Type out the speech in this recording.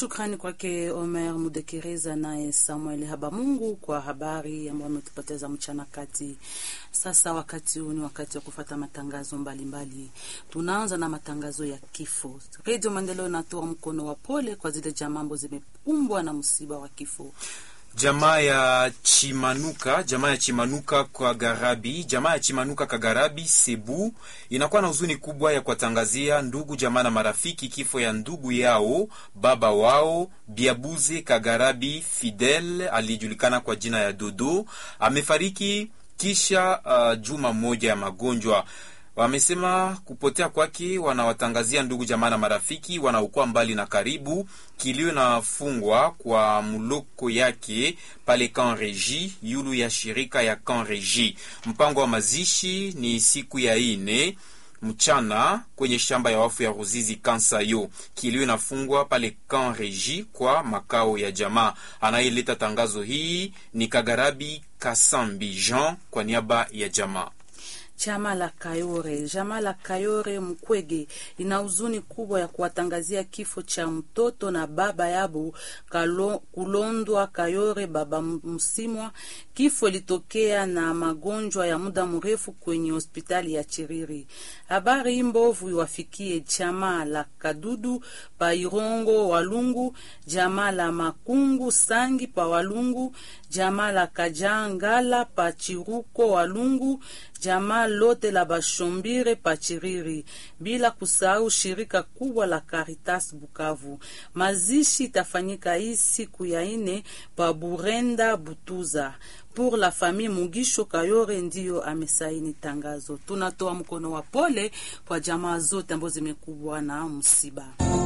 Shukrani kwake Omer Mudekereza naye Samuel Habamungu kwa habari ambayo ametupoteza mchana kati. Sasa wakati huu ni wakati wa kufata matangazo mbalimbali mbali. Tunaanza na matangazo ya kifo. Redio Maendeleo inatoa mkono wa pole kwa zile jamaa ambazo zimekumbwa na msiba wa kifo jamaa ya Chimanuka, jamaa ya Chimanuka kwa Garabi, jamaa ya Chimanuka Kagarabi Sebu inakuwa na huzuni kubwa ya kuwatangazia ndugu jamaa na marafiki kifo ya ndugu yao baba wao Biabuze Kagarabi Fidel alijulikana kwa jina ya Dodo, amefariki kisha uh, juma moja ya magonjwa wamesema kupotea kwake wanawatangazia ndugu jamaa na marafiki wanaokuwa mbali na karibu. Kilio inafungwa kwa mloko yake pale Kan Regi yulu ya shirika ya Kan Regi. Mpango wa mazishi ni siku ya ine mchana kwenye shamba ya wafu ya Ruzizi Kansayo. Kilio inafungwa pale Kan Regi kwa makao ya jamaa. Anayeleta tangazo hii ni Kagarabi Kasambi Jean kwa niaba ya jamaa. Chama la Kayore, chama la Kayore Mkwege ina huzuni kubwa ya kuwatangazia kifo cha mtoto na baba yabo Kalo, Kulondwa Kayore baba Msimwa. Kifo ilitokea na magonjwa ya muda mrefu kwenye hospitali ya Chiriri. Habari hii mbovu iwafikie chama la Kadudu pa Irongo Walungu, jamaa la Makungu Sangi pa Walungu, jamaa la Kajangala pa Chiruko Walungu, jamaa lote la Bashombire Pachiriri, bila kusahau shirika kubwa la Caritas Bukavu. Mazishi itafanyika hii siku ya ine pa Burenda Butuza. Pour la famille Mugisho Kayore ndiyo amesaini tangazo. Tunatoa mkono wa pole kwa jamaa zote ambazo zimekubwa na msiba.